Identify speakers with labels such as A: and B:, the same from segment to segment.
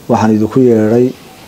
A: waxaan idinku yeedhay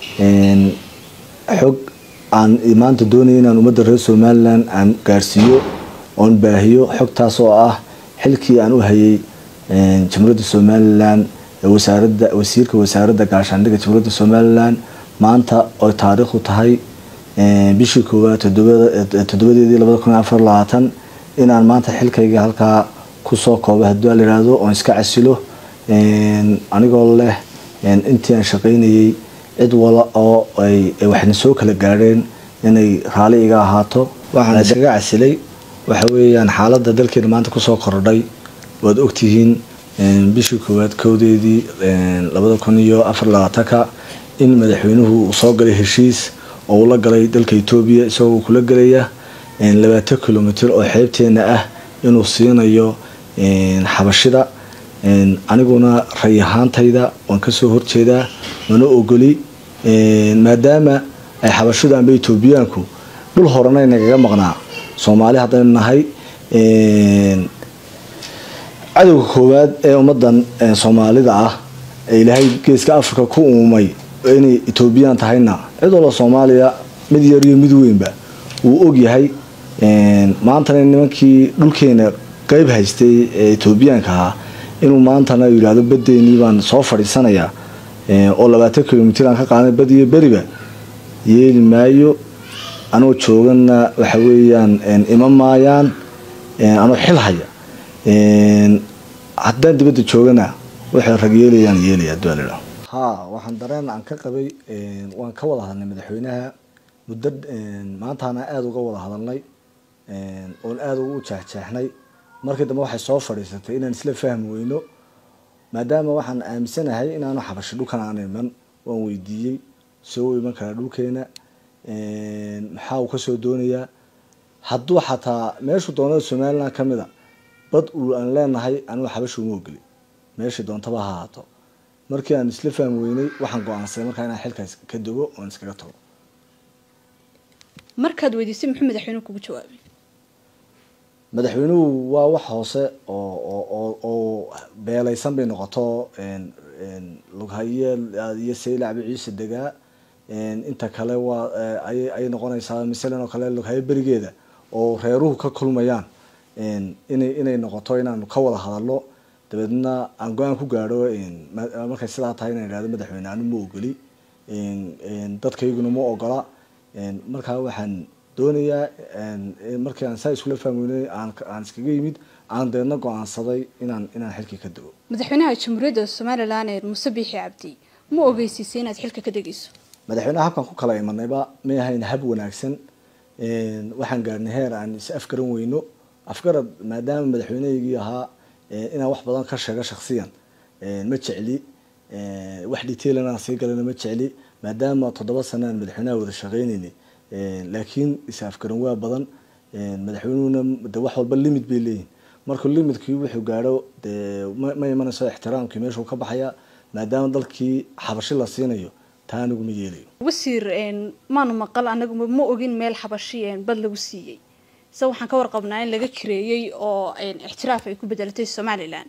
A: xog aan maanta doonaya inaan ummadda reer somalilan aan gaarsiiyo oon baahiyo xogtaas oo ah xilkii aan u hayay jamhuuriyadda somalilan wasaarada wasiirka wasaaradda gaashaandhigga jamhuuriyadda somalilan maanta oy taariikhdu tahay bishii koowaad toddobadeedii labada kun afar labaatan inaan maanta xilkayga halkaa kusoo koobo haddii a layihahdo oon iska casilo anigoo leh intii aan shaqaynayay cid wala oo ay waxna soo kala gaadheen inay raali iga ahaato waxaan iskaga casilay waxa weeyaan xaaladda dalkeena maanta kusoo kordhay waad ogtihiin bishii koowaad kowdeedii labada kun iyo afar labaatanka in madaxweynuhu uu soo galay heshiis oo uu la galay dalka etoobiya isagoo kula gelaya labaatan kilomitr oo xeebteena ah inuu siinayo xabashida aniguna ray ahaantayda waan kasoo horjeedaa mana ogoli maadaama ay xabashidu amba etoobiyaanku dhul horena nagaga maqnaa soomaali haddaynu nahay cadowga koowaad ee ummadan soomaalida ah ee ilaahay geeska africa ku uumay inay etoobiyaan tahayna cid walba soomaaliya mid yar iyo mid weynba wuu ogyahay maantana nimankii dhulkeena qeyb haystay ee etoobiyaanka ahaa inuu maantana yidhaahdo badeenii baan soo fadhiisanayaa oo labaatan kilomitr aan ka qaadanay bad iyo beriba yeeli maayo anoo joogana waxa weeyaan ima maayaan anoo xil haya haddaan dibadda joogana waxay rag yeelayaan yeelaya hadii la ha waxaan dareen aan ka qabay waan ka wada hadalnay madaxweynaha muddo maantaana aada uga wada hadalnay oon aada ugu jeexjeexnay markii dambe waxay soo fadhiisatay inaan isla fahmi weyno maadaama waxaan aaminsanahay inaanu xabashi dhulkan aan iman waan weydiiyey soo iman karaa dhulkeena maxaa uu kasoo doonayaa hadduu xataa meeshuu doonada somaliland kamid a bad uu aan leenahay anigu xabashi uma ogeli meeshii doontaba ha ahaato markii aan isla fahmi weynay waxaan go-aansaday markaa inaan xilkaas ka dogo oon iskaga tago
B: markaad weydiisay muxuu madaxweynuhu kugu jawaabay
A: madaxweynuhu waa wax hoose oo oo oo beelaysan bay noqoto lughaye iyo saylacbi ciise degaa inta kale waa ayay noqonaysaa masalan oo kale lughaye berigeeda oo reeruhu ka kulmayaan inay inay noqoto inaanu ka wada hadalno dabeedna aan go-aan ku gaadho markay sidaa tahay inaan idhahdo madaxweyne anu ma ogoli dadkayguna ma ogola markaa waxaan doonayaa markii aan saa iskula fahmeynay aan iskaga yimid aan deedna go-aansaday inaan inaan xilkii ka dego
B: madaxweynaha jamhuuriyadda somalilan ee muuse biixi cabdi ma ogeysiisay inaad xilka ka degayso
A: madaxweynaha habkan ku kala imanayba may ahayn hab wanaagsan waxaan gaarnay heer aan is afgaran weyno afgarad maadaama madaxweynehaygii ahaa inaan wax badan ka sheego shaksiyan ma jecli wax detailan aan sii galana ma jecli maadaama toddoba sana aan madaxweynaha wada shaqeyneynay laakiin is-afgaran waa badan madaxweynuhuna de wax walba limit bay leeyihin markuu limitkii wuxuu gaadho dee ma imanayso ixtiraamkii meeshuu ka baxaya maadaama dalkii xabashi la siinayo taa anigu ma yeelayo
B: wasiir maanu maqal anagu ma ogin meel xabashi bad lagu siiyey se waxaan ka warqabnaa in laga kareeyey oo ixtiraaf ay ku bedelatay somalilan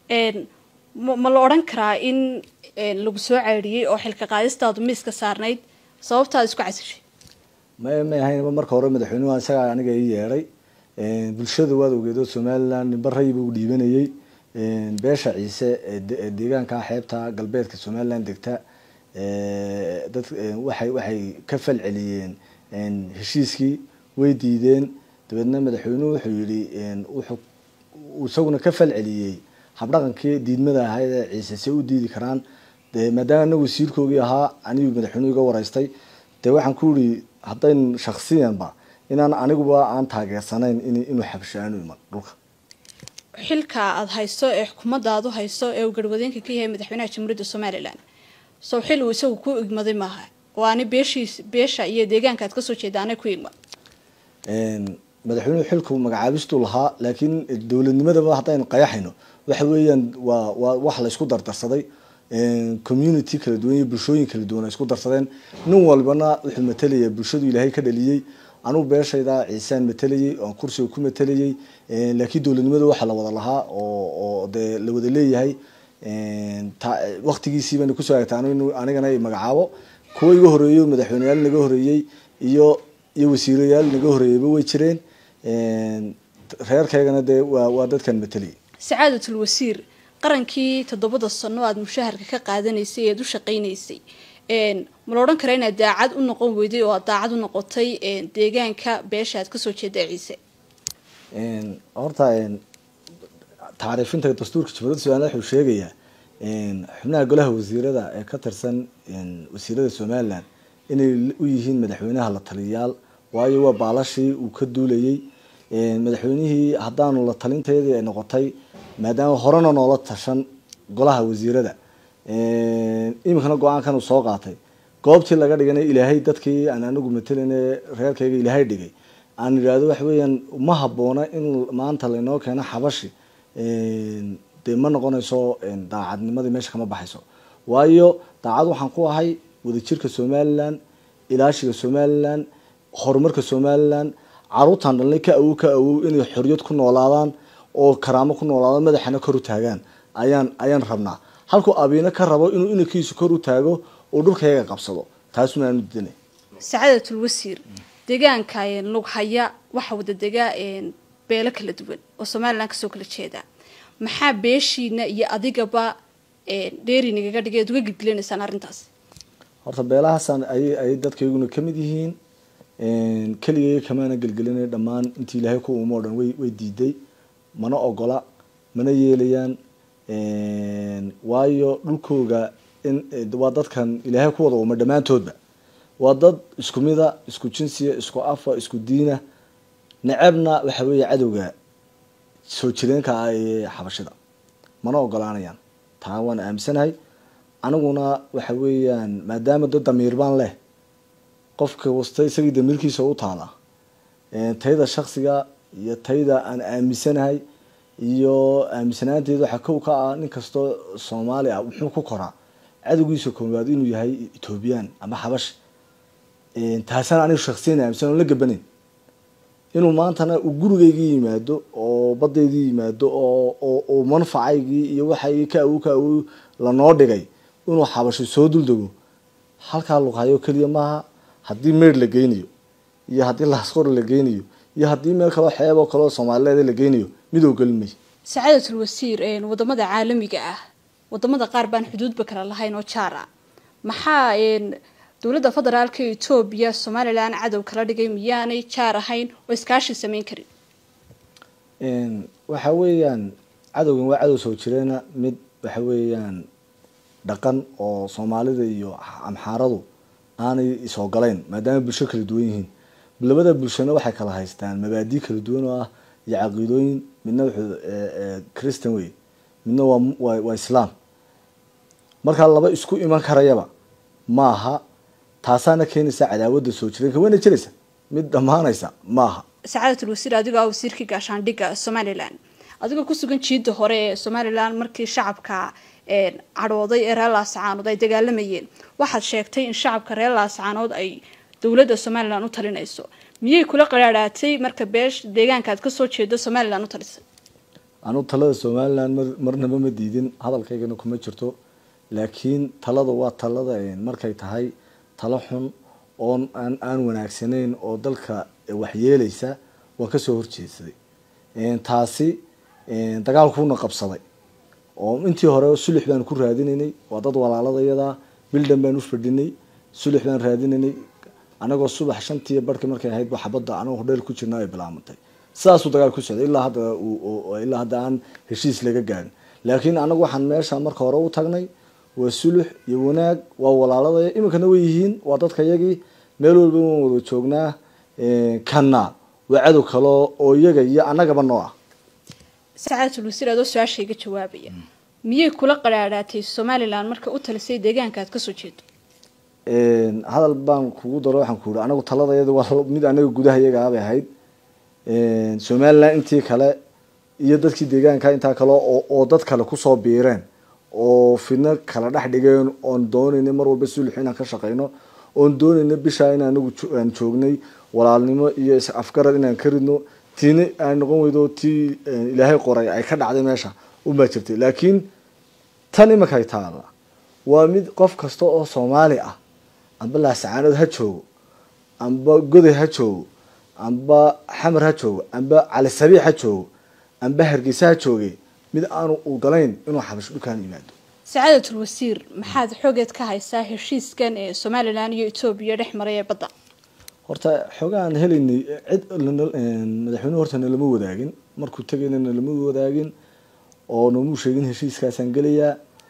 B: ma la odhan karaa in lagu soo ceedhiyey oo xilka qaadistaadu miiska saarnayd sababtaad isku casishay
A: may may ahayn marka hore madaxweynuhu isagaa aniga ii yeedhay bulshada waad ogeedo somaliland nimba rayba u dhiibanayay beesha ciise ee deegaanka xeebta galbeedka somaliland degta dad waxay waxay ka fal celiyeen heshiiskii way diideen dabeedna madaxweynuhu wuxuu yihi wuxuu isaguna ka fal celiyey habdhaqankii diidmada ahayd ee ciise se u diidi karaan de maadaama anagu wasiirkoogii ahaa anigu madaxweynuhu iga waraystay dee waxaan ku yihi haddayn shaksiyanba inaan aniguba aan taageersanayn inuu xabsho aanu iman dhulka
B: xilka aada hayso ee xukuumadda aad u hayso ee uu garwadeenka ka yahay madaxweynaha jamhuuriyadda somalilan sow xil uu isagu ku igmaday maaha oo ani beeshiis beesha iyo deegaanka aad kasoo jeeda anay ku igmad
A: madaxweynuhu xilku magacaabistuu lahaa laakiin dowladnimadaba haddaynu qayaxayno waxa weeyaan waa waa wax la isku dardarsaday community kala duwan iyo bulshooyin kala duwan ay isku darsadeen nin walbana wuxuu matalaya bulshadu ilaahay ka dhaliyey anugu beeshayda ciisaan matalayay oon kursiga ku matalayay laakiin dowladnimada waxaa la wada lahaa oo oo dee la wada leeyahay waktigiisii bayna kusoo hagtay anigana ay magacaabo kuwa iga horeeyo madaxweyneyaal naga horeeyey iyo iyo wasiirayaal naga horeeyeyba way jireen reerkaygana dee waa waa dadkan mateliyay
B: sacaadatul wasiir qarankii toddobada sano aada mushaharka ka qaadanaysay eed u shaqaynaysay ma la odhan karaa inaad daacad u noqon weyday oo aad daacad u noqotay deegaanka beesha aad kasoo jeeda ciise
A: horta tacriifinta dastuurka jamhuuriyadda somaliland wuxuu sheegayaa xubnaha golaha wasiirada ee ka tirsan wasiirada somaliland inay u yihiin madaxweynaha la taliyayaal waayo waa baalashii uu ka duulayay madaxweynihii haddaanu la talinteedii ay noqotay maadaama horena noola tashan golaha wasiirada iminkana go-aankan uu soo qaatay goobtii laga dhigana ilaahay dadkii aan anagu matelin reerkayga ilaahay dhigay aan idhaahdo waxa weeyaan ma haboona in maanta laynoo keeno xabashi dee ma noqonayso daacadnimadii meesha kama baxayso waayo daacad waxaan ku ahay wadajirka somaliland ilaashiga somaliland horumarka somaliland caruurtaan dhalnay ka awow ka awow inay xoriyad ku noolaadaan oo karaamo ku noolaadaan madaxana kor u taagaan ayaan ayaan rabnaa halkuu abiina ka rabo inuu inankiisu kor u taago oo dhulkayaga qabsado taasuna aanu didanay
B: sacaadatul wasiir deegaanka lughaya waxaa wada degaa beelo kala duwan oo somaliland kasoo kala jeeda maxaa beeshiina iyo adigaba dheeri nagaga dhigay ad uga gilgilanaysaan arrintaas
A: horta beelahaasaan ay ay dadkayguna kamid yihiin keligay kamaana gelgelinay dhammaan intii ilaahay ku umo o dhan way way diiday mana ogola mana yeelayaan waayo dhulkooga in waa dadkan ilaahay ku wada uma dhammaantoodba waa dad isku mida isku jinsiya isku afa isku diina necebna waxa weeye cadowga soo jireenka ah ee xabashida mana ogolaanayaan taa waan aaminsanahay aniguna waxa weeyaan maadaama dad damiir baan leh qofka wasta isagii damiirkiisa u taala tayda shaksiga iyo tayda aan aaminsanahay iyo aaminsanaanteeda waxaa kow ka ah nin kastoo soomaali ah muxuu ku koraa cadowgiisa koowaad inuu yahay ethoobiyan ama xabash taasaan aniga shaksiyan aaminsan oon la gabaneyn inuu maantana uu gurigaygii yimaado oo badeydii yimaado oo oo manfacaygii iyo waxaygii ka awow ka awow lanoo dhigay inuu xabasho soo duldego halkaa luqhayo keliya maaha haddii meydh la geynayo iyo haddii laasqor la geynayo iyo haddii meel kaloo xeeb oo kaleo soomaalileed la geynayo mid oo gelin mayo
B: sacaadatul wasiir wadamada caalamiga ah wadamada qaar baan xuduudba kala lahayn oo jaar ah maxaa dowladda federaalka etoobiya somalilan cadow kala dhigay miyaanay jaar ahayn oo iskaashi sameyn karin
A: waxa weeyaan cadowgan waa cadow soo jireena mid waxa weeyaan dhaqan oo soomaalida iyo amxaaradu aanay is-ogolayn maadaama bulsho kala duwan yihiin labada bulshona waxay kala haystaan mabaadii kala duwan oo ah iyo caqiidooyin midna wuxuu christian wey midna waa waa islaam markaa laba isku iman karayaba maaha taasaana keenaysa cadaawada soo jireenka wayna jiraysa mid dhammaanaysa maaha
B: sacaadatul wasiir adigoo ah wasiirkii gaashaandhigga somalilan adigoo kusugan jiida hore ee somalilan markii shacabka cadhooday ee reer laascaanood ay dagaalamayeen waxaad sheegtay in shacabka reer laascaanood ay dowladda somalilan u talinayso miyay kula qaraadhaatay marka beesh deegaanka aad kasoo jeedo somalilan u talisay
A: anu talada somalilan marnaba ma diidin hadalkaygana kuma jirto laakiin talada waa talada markay tahay talo xun oon aan aan wanaagsanayn oo dalka waxyeelaysa waan kasoo horjeedsaday taasi dagaalkuuna qabsaday oo intii hore sulux baan ku raadinaynay waa dad walaaladayada bildan baan u fadhinay sulux baan raadinaynay anagoo subax shantii barhki markay ahayd ba xabadda anagoo hodheel ku jirna ay bilaamantay sidaasuu dagaal ku socday ilaa hadda ilaa hadda aan heshiis laga gaarin laakiin anagu waxaan meesha marka hore u tagnay waa sulux iyo wanaag waa walaaladaya iminkana way yihiin waa dadka yagii meel walba waan wada joognaa kana waa cadow kale oo iyaga iyo annagaba noo ah
B: sacaadatul wasiir adoo su-aashayga jawaabaya miyay kula qaraadhaatay somalilan marka u talisay deegaanka aad kasoo jeedo
A: hadal baan kugu daro waxaan ku yihi anagu taladayada waa mid anaga gudaha iyagaa bay ahayd somalilan intii kale iyo dadkii deegaanka intaa kale oo dad kale kusoo biireen oo fidno kala dhex dhigeen oon doonayna mar walba sulux inaan ka shaqeyno oon doonayna bishaa in anagu aan joognay walaalnimo iyo afgarad inaan ka ridno tiina ay noqon weydo tii ilaahay qoray ay ka dhacday meesha unbaa jirtay laakiin tan imankay taalla waa mid qof kasta oo soomaali ah amba laasacaanood ha joogo amba goday ha joogo amba xamar ha joogo amba cali sabiix ha joogo amba hargeysa ha jooge mid aanu ogolayn inuu xabash dhulkaan yimaado
B: sacaadatul wasiir maxaad xoogeed ka haysaa heshiiskan ee somalilan iyo etoobiya dhex maray ee badda
A: horta xoogaan helaynay cid madaxweynuhu horta nalama wadaagin markuu tegayna nalama wadaagin oo noomuu sheegin heshiiskaasaan gelayaa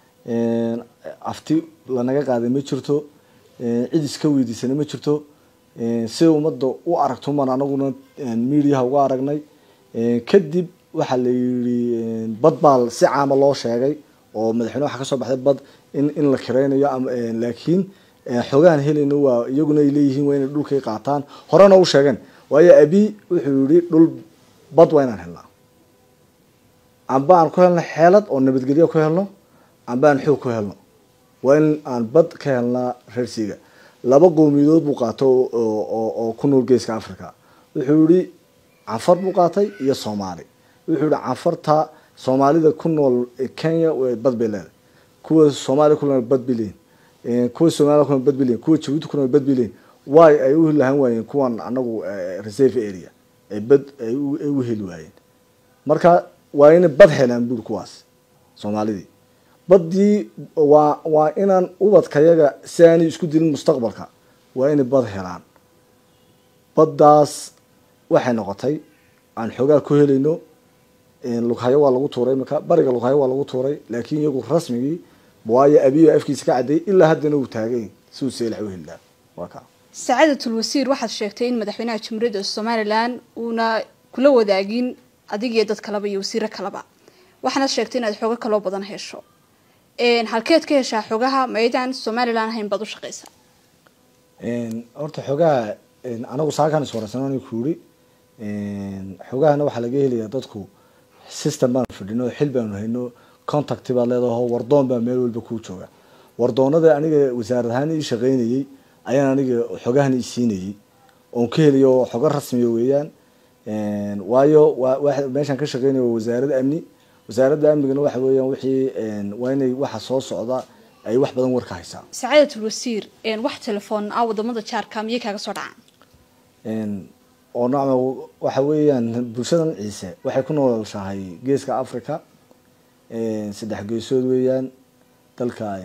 A: afti lanaga qaaday ma jirto cid iska weydiisana ma jirto sida ummadda u aragto maan anaguna mediaha uga aragnay kadib waxaa la yidhi bad baa si caama loo sheegay oo madaxweyne waxaa kasoo baxday bad in in la kireynayo laakiin xoogahan helayno waa iyaguna ay leeyihiin waa inay dhulkay qaataan horena u sheegeen waayo abi wuxuu yihi dhul bad waa inaan helnaa amba aan ku helno xeelad oo nabadgelyo ku helno amba aan xoog ku helno waa in aan bad ka helnaa reersiga laba qowmiyadood buu qaato oo ku nool geeska africa wuxuu yihi canfar buu qaatay iyo soomaali wuxuu yihi canfarta soomaalida ku nool kenya bad bay leedahay kuwa soomaaliya ku nool bad bay leeyihin kuwa somalia kuna bad bay leeyihin kuwa jabuuti kuna bad bay leeyihin waay ay u lahan waayeen kuwan anagu reserve area ay bad ay u heli waayeen marka waa inay bad helaan buuri kuwaas soomaalidii baddii waa waa inaan ubadkayaga si aanay isku dilin mustaqbalka waa inay bad helaan baddaas waxay noqotay aan xoogaa ku helayno lughayo waa lagu tuuray imika bariga lughayo waa lagu tuuray laakiin iyagu rasmigii waayo abiyo afkiisa ka caddeeyay ilaa haddana uu taagay si uu seelax u heli laha waa kaa
B: sacaadatul wasiir waxaad sheegtay in madaxweynaha jamhuuriyadda somalilan uuna kula wadaagin adig iyo dad kaleba iyo wasiiro kaleba waxaanaad sheegtay inaad xoogo kaloo badan hesho halkeed ka heshaa xogaha maydaan somalilan ahayn baad u shaqeysaa
A: horta xoogaha anagu saakaan iswaraysan ku yiri xoogahana waxaa laga helayaa dadku system baanu fidhino xil baanu hayno contact baad leedaho wardoon baa meel walba kuu jooga wardoonada aniga wasaarad ahaan ii shaqeynayay ayaan aniga xogahan isiinayay oon ka helayo xogo rasmiya weeyaan waayo meeshaan ka shaqeynaya waa wasaaradda amni wasaaradda amnigana waxa weeyaan wixii waa inay waxa soo socda ay wax badan war ka haysaa
B: sacaadatul wasiir wax telefoon ah wadamada jaarka miyay kaaga soo dhacaan
A: oo nacma waxa weeyaan bulshadan ciise waxay ku noolshahay geeska africa saddex geesood weeyaan dalka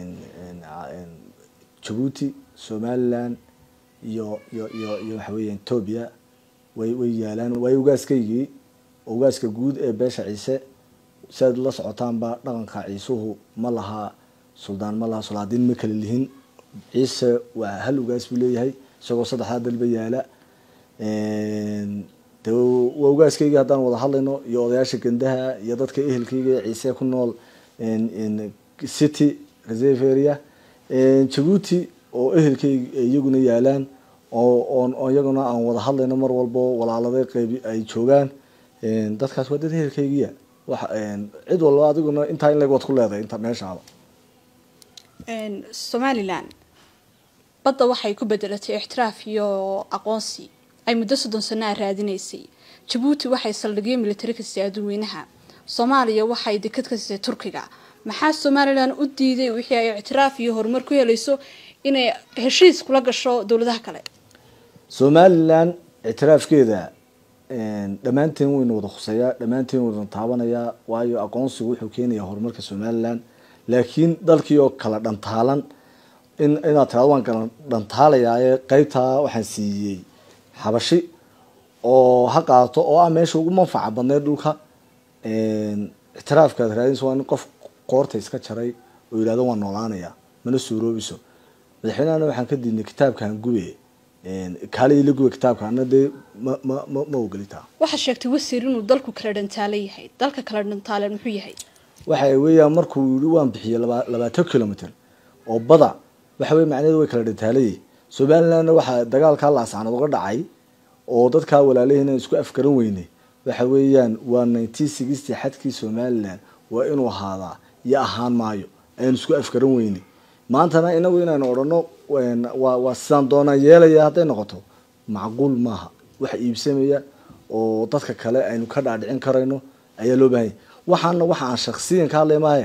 A: jabuuti somaliland iyo iyo iyo iyo waxa weeya ethoobia way way yaalaan waayo ugaaskaygii ugaaska guud ee beesha ciise si aad la socotaanba dhaqanka ciisuhu ma laha suldaan ma laha sulaadiin ma kala lihin ciise waa hal ugaas buu leeyahay isagoo saddexdaa dalba yaala de waa ugaaskayga haddaan wada hadlayno iyo odayaasha gandaha iyo dadka ehelkayga ee ciise ku nool city reserve area jabuuti oo ehelkayga iyaguna yaalaan oo iyaguna aan wada hadlayno mar walbo walaaladay qeyb ay joogaan dadkaas waa dad ehelkaygiya wa cid walba adiguna intaa in leg waad ku leedahay inta meeshaaba
B: somalilan badda waxay ku bedelatay ixtiraaf iyo aqoonsi ay muddo soddon sano a raadinaysay jabuuti waxay saldhigyo militari ka siisay adduunweynaha soomaaliya waxay dekad ka siisay turkiga maxaa somalilan u diiday wixii ay ictiraaf iyo horumar ku helayso inay heshiis kula gasho dowladaha kale
A: somalilan ictiraafkeeda dhammaanteen wayna wada khuseeyaa dhammaanteen wayna taabanayaa waayo aqoonsigu wuxuu keenayaa horumarka somalilan laakiin dalkii oo kala dhantaalan in inaad tirado waan kala dhantaalayaaye qeybtaa waxaan siiyey xabashi oo ha qaato oo ah meesha ugu manfaca badneed dhulka ictiraafkaad raadinaysa waa in qof qoorta iska jaray oo yidhahdo waan noolaanaya mana suuroobiso madaxweynehana waxaan ka diidnay kitaabkan gube kaale ila gube kitaabkaana dee ma ma ma ma ogolitaa
B: waxaad sheegtay wasiir inuu dalku kala dhantaala yahay dalka kala dhantaalan muxuu yahay
A: waxa weeyaan markuu yihi waan bixiyey laba labaatan kilomitr oo bada waxa wey macnaheedu way kala dhantaalayay somalilandna waxaa dagaalkaa laasacnad uga dhacay oo dadkaa walaalaheen isku afgaran weynay waxa weeyaan waa nineteen sixty xadkii somaliland waa inuu ahaadaa iyo ahaan maayo ayaan isku afgaran weynay maantana inagu inaynu odhano waa waa sidaan doonaan yeelaya hadday noqoto macquul maaha wax iibsamaya oo dadka kale aynu ka dhaadhicin karayno ayaa loo baahanya waxaana waxa aan shaksiyan ka hadlay maahe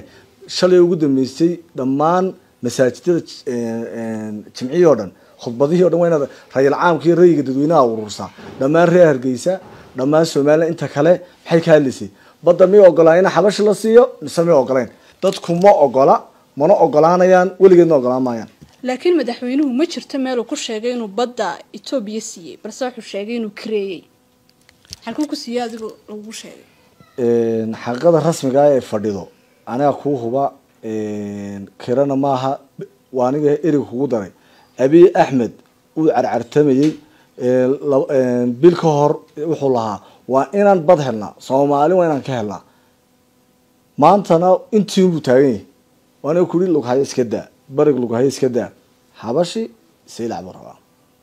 A: shalay ugu dambeysay dhammaan masaajidada jimcihii oo dhan khudbadihii o dhan waa inaad rayal caamkii rayiga dadweynaha urursaa dhammaan reer hargeysa dhammaan somalilan inta kale maxay ka hadlaysay badda may ogolaa in xabashi la siiyo mise may ogolayn dadku ma ogola mana ogolaanayaan weligeedna ogolaan maayaan
B: laakiin madaxweynuhu ma jirto meel uu ku sheegay inuu badda etoobiya siiyey balse wuxuu sheegay inuu kareeyey halkuu ku siiyey adigoo lagu sheegay
A: xaqiiqada rasmiga ah ee fadhido aniga kuu huba kirana maaha waa aniga erig kugu daray abiy axmed uu carcartamayey bil ka hor wuxuu lahaa waa inaan bad helnaa soomaali waa inaan ka helnaa maantana intiinbuu taagan yahay waana kuri lughayo iska daa barig lughayo iska daa xabashi saylac buu rabaa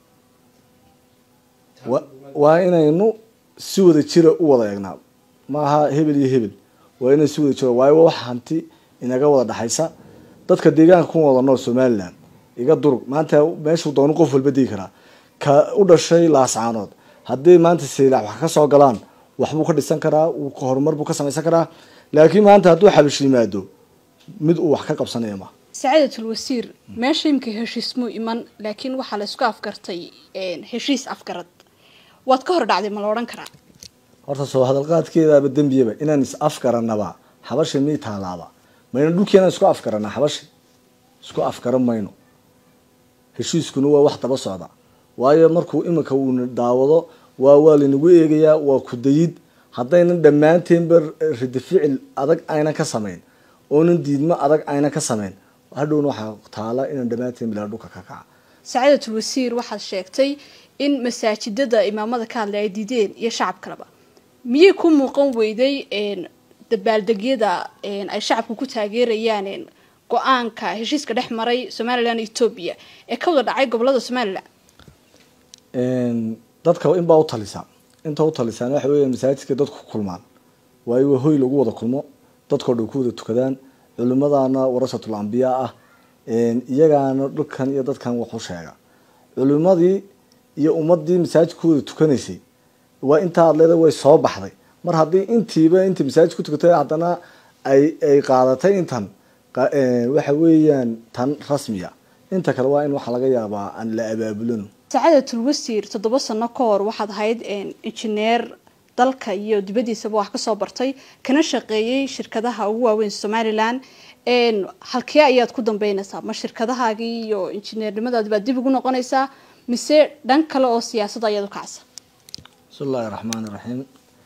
A: waa inaynu si wada jira u wada eegnaa maaha hebel iyo hebel waa inay si wada jiro waayo wax hanti inaga wada dhexaysa dadka deegaanka ku wada nool somaliland iga durug maanta meeshuu doonu qof walba degi karaa ka u dhashay laascaanood haddii maanta saylac wax ka soo galaan waxbuu ka dhisan karaa horumar buu ka samaysan karaa laakiin maanta hadduu xabish yimaado mid uu wax ka qabsanaya ma
B: sacaadatul wasiir meesha imika heshiismuu iman laakiin waxaa la isku afgartay heshiis afgarad waad ka hor dhacday ma la odhan karaa
A: horta soo hadalqaadkeedaaba dembiyaba inaan is afgaranaba xabashi mii taalaaba mayna dhulkeena isku afgaranaa xabashi isku afgaran mayno heshiiskuna waa wax daba socda waayo markuu iminka uuna daawado waa waa lanagu eegayaa waa kudayid haddaynan dhammaanteenba ridi ficil adag aynan ka samayn oonan diidmo adag aynan ka samayn hadhowna waxaa taala inaan dhammaanteen bilaa dhulka ka kaca
B: sacaadatul wasiir waxaad sheegtay in masaajidada imaamada ka hadlay ay diideen iyo shacabkaleba miyay ku muuqan weyday dabaaldegyada ay shacabku ku taageerayaan go-aanka heshiiska dhex maray somalilan iyo etoobiya ee ka wada dhacay gobolada somalilan
A: dadka inbaa u talisa inta u talisaan waxa weya masaajidka dadku ku kulmaan waayo waa hoy lagu wada kulmo dadkao dhan ku wada tukadaan culimadana warasatul ambiyaa ah iyagaana dhulkan iyo dadkan waxu sheega culimadii iyo ummadii masaajid ku wada tukanaysay waa intaa ad leeda way soo baxday mar haddii intiiba intii masaajid ku tukatay haddana ay ay qaadatay intan waxa weeyaan tan rasmiya inta kale waa in waxaa laga yaabaa aan la abaabulano
B: sacaadatul wasiir toddoba sano ka hor waxaad ahayd injineer dalka iyo dibadiisaba wax kasoo bartay kana shaqeeyey shirkadaha ugu waaweyn somalilan halkee ayaad ku dambeynaysaa ma shirkadahaagii iyo injineernimadaadi baad dib ugu noqonaysaa mise dhan kale oo siyaasada ayaad u kacsa
A: bismi illahi raxmaan iraxiim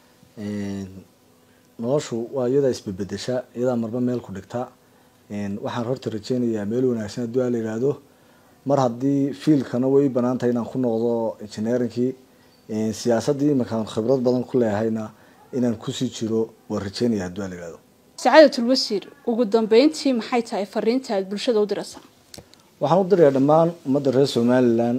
A: noloshu waa iyadaa isbebedesha iyadaa marba meel ku dhigta waxaan horta rajeynayaa meel wanaagsan hadduu a la yihahdo mar haddii fiilkana way banaan tahay inaan ku noqdo engineerinkii siyaasaddii iminkaan khibrad badan ku leehayna inaan kusii jiro waan rajeynaya hadduu a la yihahdo
B: sacaadatul wasiir ugu dambeyntii maxay tahay fariinta aad bulshada u diraysaa
A: waxaan u dirayaa dhammaan ummadda reer somalilan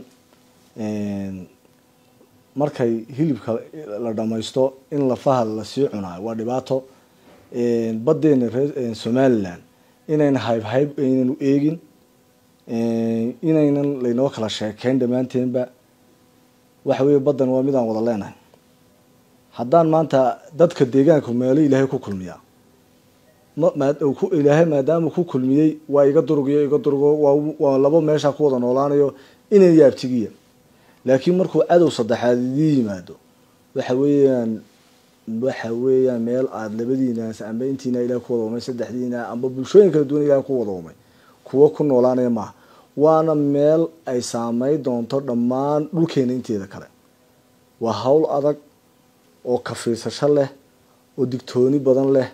A: markay hilibka la dhamaysto in lafaha lasii cunaayo waa dhibaato badeena reer somalilan inayna hayb hayb aynanu eegin inaynan laynoo kala sheekeyn dhammaanteenba waxa weeye baddan waa midaan wada leenahay haddaan maanta dadka deegaanka meelo ilaahay ku kulmiyaa ilaahay maadaama ku kulmiyey waa iga durugiyo iga durugo waa labo meesha ku wada noolaanayo inan yaabtigiya laakiin markuu cadow saddexaad idii yimaado waxa weeyaan waxa weeyaan meel aada labadiinaas amba intiina ilaah ku wada umay saddexdiina amba bulshooyin kala duwan ilaah ku wada umay kuwo ku noolaanaya maaha waana meel ay saameyn doonto dhammaan dhulkeena inteeda kale waa hawl adag oo kafiirsasho leh oo digtooni badan leh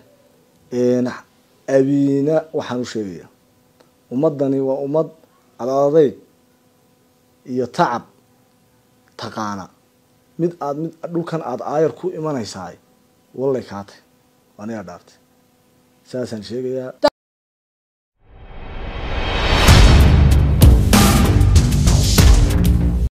A: abiina waxaan u sheegaya ummadani waa ummad adadayg iyo tacab taqaana mid aad mid dhulkan aada aayar ku imanaysaay wallay kaatay anigaa dhaartay saasaan sheegayaa